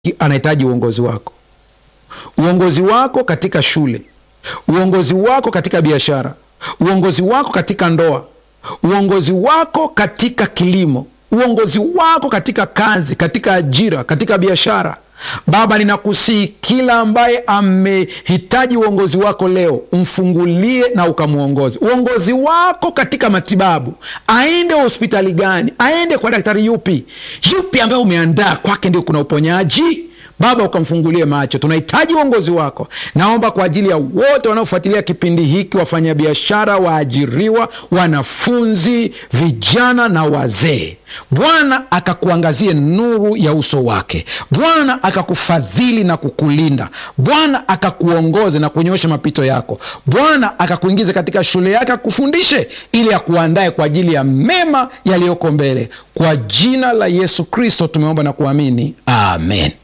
anahitaji uongozi wako, uongozi wako katika shule, uongozi wako katika biashara, uongozi wako katika ndoa, uongozi wako katika kilimo, uongozi wako katika kazi, katika ajira, katika biashara. Baba, ninakusihi kila ambaye amehitaji uongozi wako leo, umfungulie na ukamwongoze. Uongozi wako katika matibabu, aende hospitali gani? Aende kwa daktari yupi? Yupi ambaye umeandaa kwake ndio kuna uponyaji? Baba, ukamfungulie macho. Tunahitaji uongozi wako. Naomba kwa ajili ya wote wanaofuatilia kipindi hiki, wafanyabiashara, waajiriwa, wanafunzi, vijana na wazee. Bwana akakuangazie nuru ya uso wake. Bwana akakufadhili na kukulinda. Bwana akakuongoze na kunyosha mapito yako. Bwana akakuingiza katika shule yake akufundishe, ili akuandae kwa ajili ya mema yaliyoko mbele. Kwa jina la Yesu Kristo tumeomba na kuamini, amen.